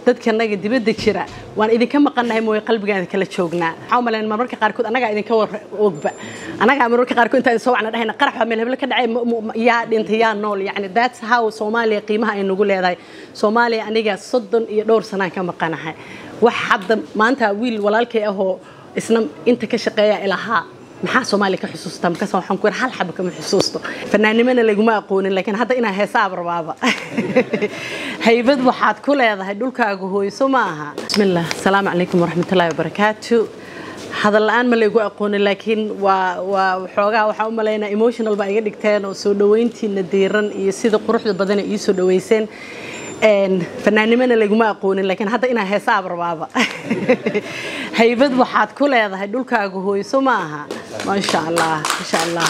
dadkanaga dibadda jira waan idinka maqannahay mooye qalbigaan kala joognaa waxaa u malayn marmarka qaarkood annagaa idinka war ogba annagaa marmarka qaarkood intaan soo wacna dhahayna qarax baa meel heblo ka dhacay yaa dhintay yaa nool yacni that's how soomaaliya qiimaha ay nagu leedahay soomaaliya aniga soddon iyo dhowr sanaan ka maqanahay wax hadda maanta wiil walaalkay ahoo isna inta ka shaqeeya ilahaa maxaa soomaaliya ka xusuustaa markaas waxaan ku hal xaba kama xusuusto fanaannimana laguma aqoonin laakiin hadda inaa heesaab rabaaba haybad waxaad ku leedahay dhulkaaga hooyso ma aha bismillah asalaamu calaykum waraxmatullahi wabarakaatu hadal la-aan ma laygu aqoonin laakiin waa waa xoogaa waxaa u malaynaa emotional baa iga dhigteen oo soo dhaweyntiina diiran iyo sida quruxda badana ii soo dhaweyseen fanaannimana laguma aqoonin laakiin hadda inaa heesaab rabaaba haybad waxaad ku leedahay dhulkaaga hooyso ma aha maasha allah maasha allah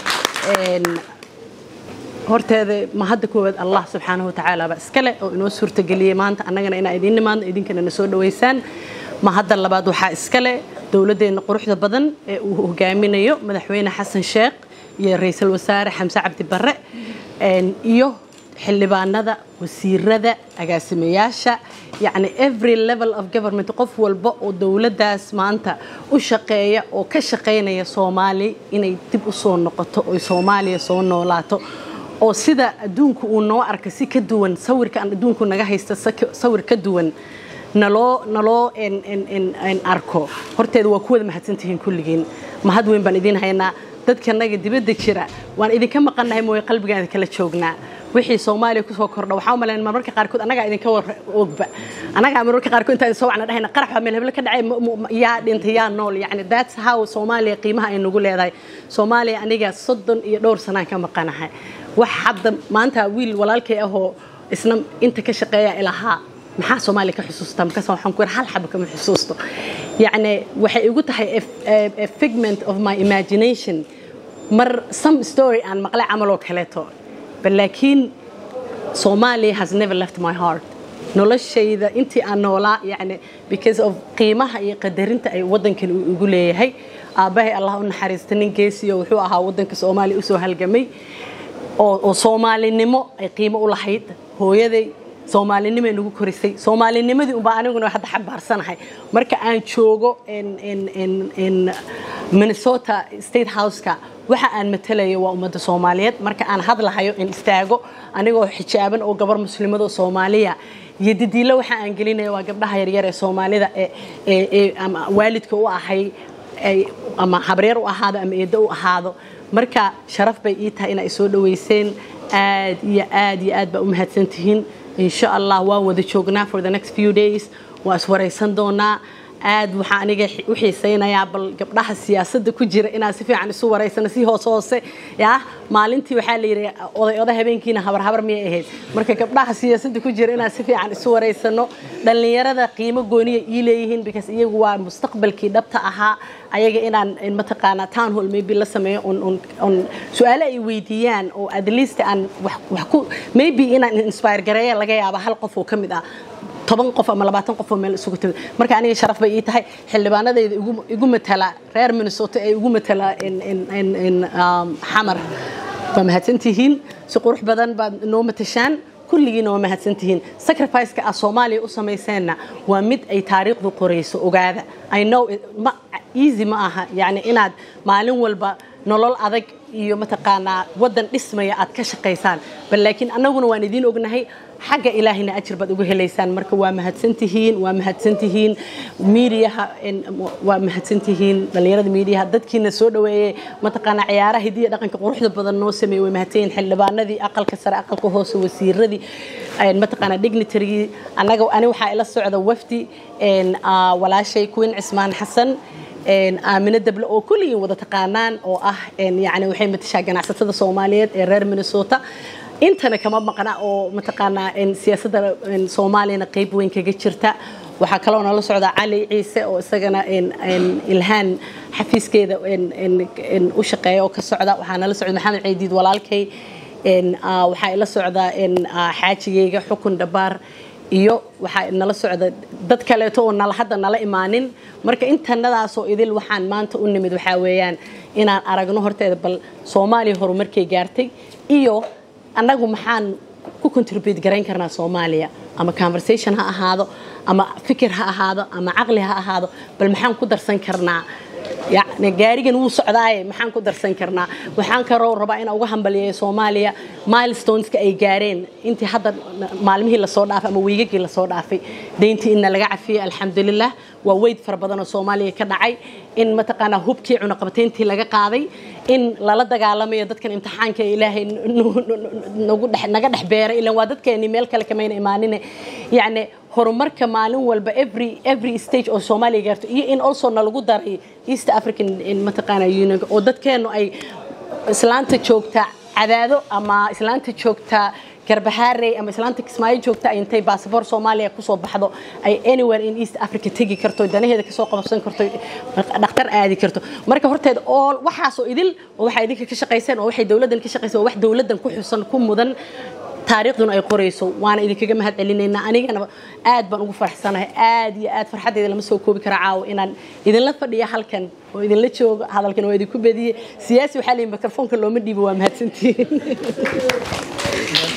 horteeda ma hadda koowaad allah subxaanahu watacaala baa iskale oo inoo suurtageliyey maanta annagana inaa idiin nimaadno idinkana na soo dhaweysaan ma hadda labaad waxaa iskale dowladdeenna quruxda badan ee uu hogaaminayo madaxweyne xasan sheekh iyo ra-iisul wasaare xamse cabdi barre iyo xildhibaanada wasiirada agaasimayaasha yacni every level of government qof walba oo dowladdaas maanta u shaqeeya oo ka shaqaynaya soomaali inay dib u soo noqoto oy soomaaliya soo noolaato oo sida adduunku uu noo arka si ka duwan sawirka aan adduunku naga haysta sawir ka duwan naloo naloo arko horteeda waa kuwada mahadsantihiin kulligiin mahad weyn baan idiin haynaa dadkanaga dibadda jira waan idinka maqannahay mooye qalbigaan kala joognaa wixii soomaaliya kusoo kordha waxaa u malayn marmarka qaarkood annagaa idinka war ogba annagaa marmarka qaarkood intaan soo wacna dhahayna qarax baa meel heblo ka dhacay yaa dhintay yaa nool yacni that's how soomaaliya qiimaha ay nagu leedahay soomaaliya aniga soddon iyo dhowr sanaan ka maqanahay wax hadda maanta wiil walaalkay ahoo isna inta ka shaqeeya ilahaa maxaa soomaaliya ka xusuustaa markaas waxaan ku yidhi hal xaba kama xusuusto yacni waxay igu tahay a figment of my imagination mar some story aan maqlay camaloo kaleeto laakiin Somalia has never left my heart noloshayda intii aan noolaa yani because of qiimaha iyo qadarinta ay wadankan ugu leeyahay aabbahay allah u naxariista nin geesiyo wuxuu ahaa wadanka soomaaliya usoo halgamay oo soomaalinimo ay qiimo u lahayd hooyaday soomaalinimo ay nagu korisay soomaalinimadii unbaa aniguna hadda xambaarsanahay marka aan joogo minnesota state houseka waxa aan matalayo waa ummadda soomaaliyeed marka aan hadlahayo in istaago anigoo xijaaban oo gabar muslimado soomaaliya iyo didiilo waxa aan gelinaya waa gabdhaha yaryar ee soomaalida ee ama waalidka u ahay ama habaryar u ahaado ama eeddo u ahaado marka sharaf bay ii tahay inay soo dhaweyseen aad iyo aad iyo aad baa u mahadsantihiin insha allah waan wada joognaa for the next few days waa iswaraysan doonaa aad waxaa aniga u xiisaynayaa bal gabdhaha siyaasadda ku jira inaan si fiican isu waraysano si hoos hoose yaa maalintii waxaa la yidhi oday oday habeenkiina habar habar miyay ahayd marka gabdhaha siyaasadda ku jira inaan si fiican isu waraysano dhallinyarada qiimo gooniya ii leeyihiin because iyagu waa mustaqbalkii dhabta ahaa ayaga inaan mataqaanaa town hall maybe la sameeyo on su-aale ay weydiiyaan oo at least aan wax ku maybe inaan inspire gareeya laga yaaba hal qof oo ka mid ah toban qof ama labaatan qof oo meel isugu timid marka aniga sharaf bay ii tahay xildhibaanadayda igu matala reer minnesota ee igu matala xamar waa mahadsantihiin si qurux badan baad noo matashaan kulligiina waa mahadsantihiin sacrificeka aad soomaaliya u samayseenna waa mid ay taariikhdu qorayso ogaada i know ma easy ma aha yacni inaad maalin walba nolol adag iyo mataqaanaa waddan dhismaya aad ka shaqaysaan bal laakiin annaguna waan idiin ognahay xagga ilaahina ajir baad uga helaysaan marka waa mahadsantihiin waa mahadsantihiin miidiyaha waa mahadsantihiin dhallinyarada miidiyaha dadkiina soo dhaweeyey mataqaanaa ciyaaraha hidiya dhaqanka quruxda badan noo sameeyey way mahadsanyihin xildhibaanadii aqalka sare aqalka hoose wasiiradii mataqaanaa dignitarygii annaga ani waxaa ila socda wafdi walaashay queen cismaan xasan aamino dable oo kulligiin wada taqaanaan oo ah yani waxay matashaa ganacsatada soomaaliyeed ee reer minnesota intana kama maqna oo mataqaanaa siyaasadda soomaaliyana qayb weyn kaga jirta waxaa kaloo nala socda cali ciise oo isagana ilhaan xafiiskeeda u shaqeeya oo ka socda waxaa nala socda maxamed ceydiid walaalkay waxaa ila socda xaajigeyga xukun dhabaar iyo waxaa nala socda dad kaleeto oo nala hadda nala imaanin marka intanadaasoo idil waxaan maanta u nimid waxaa weeyaan inaan aragno horteeda bal soomaaliya horumarkay gaartay iyo annagu maxaan ku contribute garayn karnaa soomaaliya ama conversation ha ahaado ama fikir ha ahaado ama caqli ha ahaado bal maxaan ku darsan karnaa yani gaarigan wuu socdaaye maxaan ku darsan karnaa waxaan kaloo rabaa inaan uga hambaliyeeyo soomaaliya milestoneska ay gaareen intii hadda maalmihii lasoo dhaafay ama wiigagii lasoo dhaafay deyntii inna laga cafiyey alxamdulilah waa weyd fara badan oo soomaaliya ka dhacay in mataqaanaa hubkii cunaqabatayntii laga qaaday in lala dagaalamayo dadkan imtixaanka ilaahay naga dhex beeray ilan waa dadkeeni meel kale kamayna imaanine yacni horumarka maalin walba every every stage oo soomaaliya gaarto iyo in also nalagu daray east african mataqaana union oo dadkeenu ay islaanta joogta cadaado ama islaanta joogta garbahaarey ama islaanta kismaayo joogta ay intay basaboor soomaaliya kusoo baxdo ay anywhere in east africa tegi karto danaheeda kasoo qabsan karto dhakhtar aadi karto marka horteed oo waxaasoo idil oo waxay idinka ka shaqayseen oo waxay dowladdan ka shaqayseen oo wax dowladdan ku xusan ku mudan taariikhduna ay qorayso waana idinkaga mahad celinaynaa anigana aad baan ugu faraxsanahay aad iyo aad farxaddeeda lama soo koobi kara caawa inaan idinla fadhiya halkan oo idinla joogo hadalkan waa idinku bediyey siyaasi waxaa leeyihin mikrofoonka looma dhiibo waa mahadsantihiin